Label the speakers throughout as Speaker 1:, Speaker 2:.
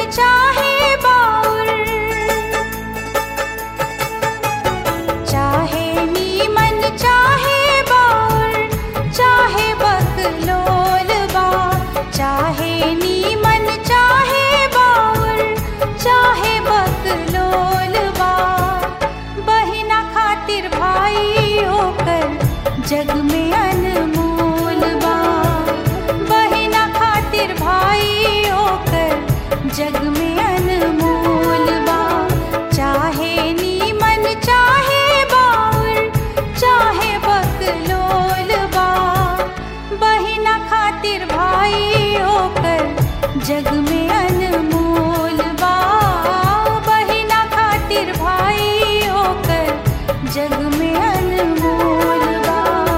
Speaker 1: चाहे बाउर चाहे नीमन चाहे बाउर चाहे बकलोल बा चाहे नीमन चाहे बाउर चाहे बकलोल बा बहिना खातिर भाई होकर जग में अनमोल बा बहिना खातिर भाई होकर जग में अनमोल बा चाहे नीमन चाहे बाउर चाहे बकलोल बा बहिना खातिर भाई होकर जग में अनमोल बा बहिना खातिर भाई होकर जग में अनमोल बा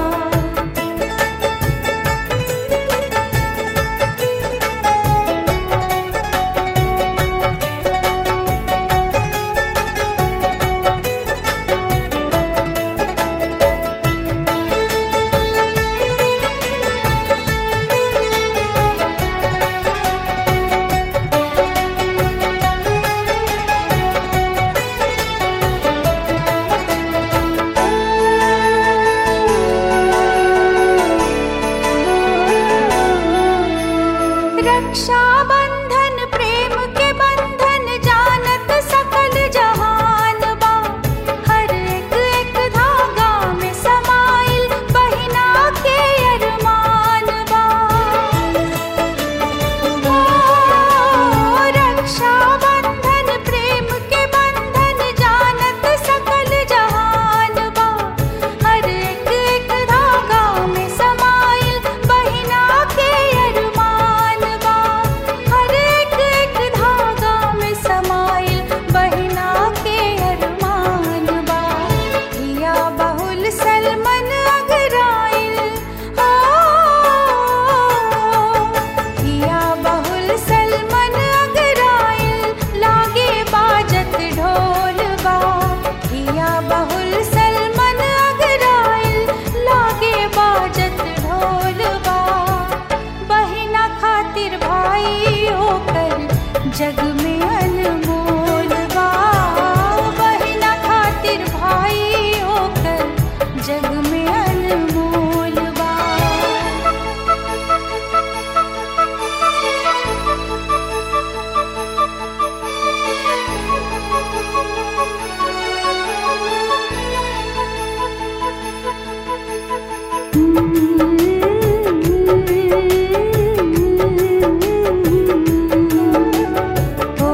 Speaker 1: रक्षा बंधन प्रेम के बंधन जानत सकल जहान बा हर एक एक धागा में समाइल बहिना के अरमान बा ओ, रक्षा बंधन प्रेम के बंधन जानत सकल जहान बा हर एक एक धागा में समाइल बहिना के अरमान बा हर एक एक धागा में समाइल बहिना के अरमान बा हिया बहुल सलमन अगराइल हो हिया बहुल सलमन अगराइल लागे बाजत ढोल बा हिया बहुल सलमन अगराइल लागे बाजत ढोल बा बहिना खातिर भाई होकर जग में अनमोल बा बहिना खातिर भाई होकर जग में अनमोल बा ओ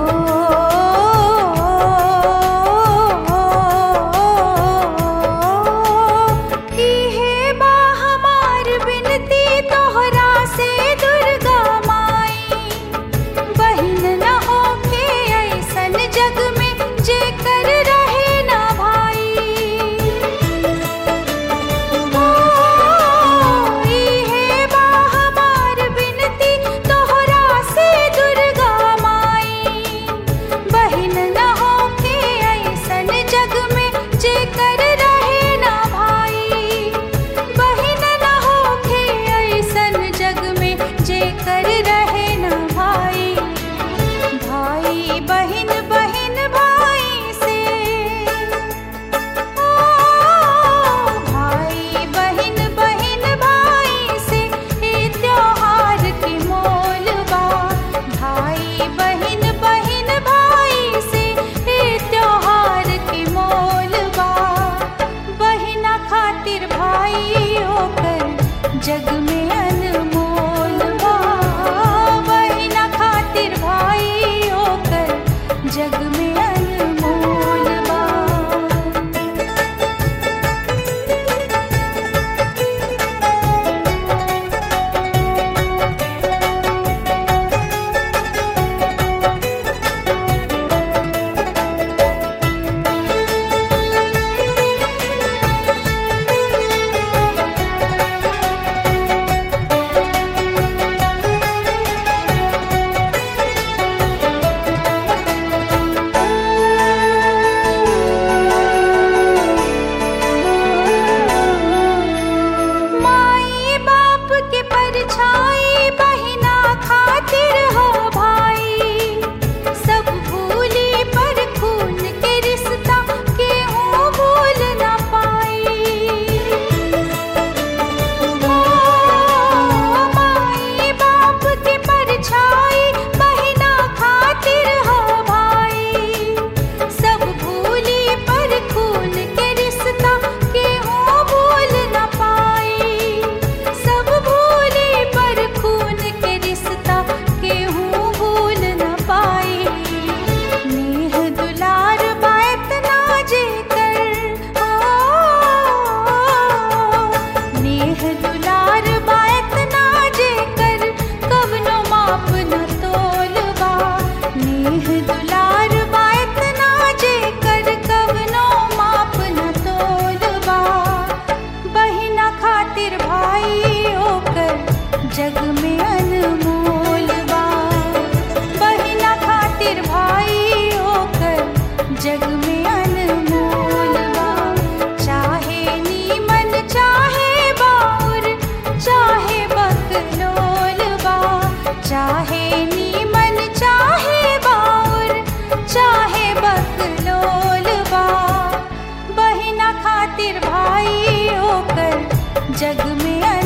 Speaker 1: खातिर भाई होकर जग में